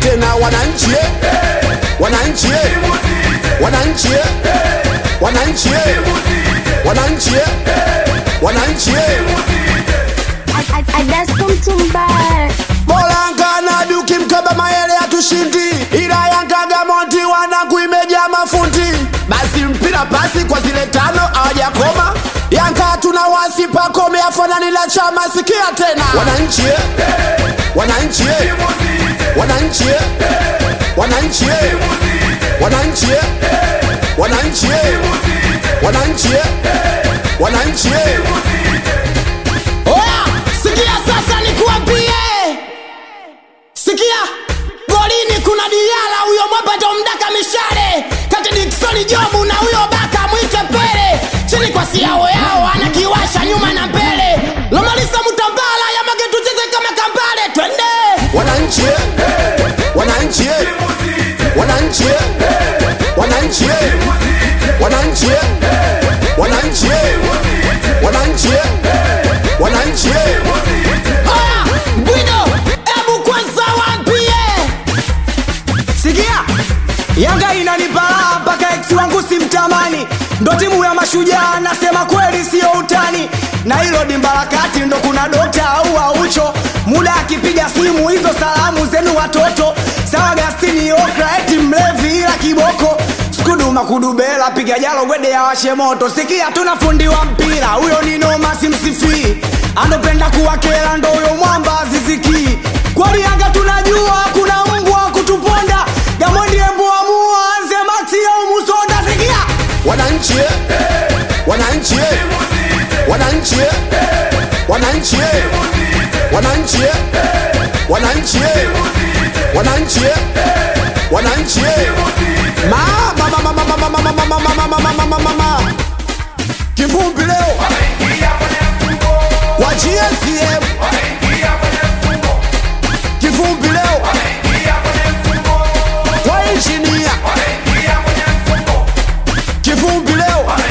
tena wananchi eh. wananchi eh. wananchi eh. wananchi eh. wananchi eh. wananchi eh. I, I, I dance come to bar. Bolanga na duki mkaba mayele hatushindi, ila Yanga Gamonti wanangu imejaa mafundi. Basi mpira pasi kwa zile tano hawajakoma. Yanga tuna wasi pakome afanani la chama, sikia tena wananchi eh. wananchi eh. wananchi eh. wananchi eh. wananchi eh. wananchi eh. wananchi eh. wananchi eh. Oya, sikia sasa nikuambie, sikia golini kuna Diala, huyo mwapa mdaka mishale kati Dickson Jobu na huyo baka mwite Pele, chini kwa siao yao anakiwasha nyuma na mbele, Lomalisa Mutambala Yamage tucheze kama Kambale, twende wananchi eh. wananchi eh. wananchi eh. wananchi eh. wananchi eh. wananchi eh. wananchi eh. wananchi eh. Oya, Bwido, ebu kwanza waambie sikia yanga inanipa raha mpaka ex wangu simtamani ndo timu ya mashujaa nasema kweli siyo utani na hilo dimbarakati ndo kuna dokta au aucho muda akipiga simu hizo salamu zenu watoto sawa gastini okra eti mlevi ila kiboko skudu makudubela piga jalo gwede ya washe moto sikia tuna fundi wa mpira huyo ni noma simsifii anopenda kuwakela ndo huyo mwamba azizikii kweli yanga tunajua kuna mbwa wa kutuponda gamondi embuamua anze maxi au musonda sikia wananchi eh. wananchi eh. wananchi eh. wananchi eh. wananchi eh. wananchi eh. wananchi eh. wananchi eh. mama mama mama mama mama mama mama mama mama kivumbi leo wa GSM kivumbi leo kwa injinia kivumbi leo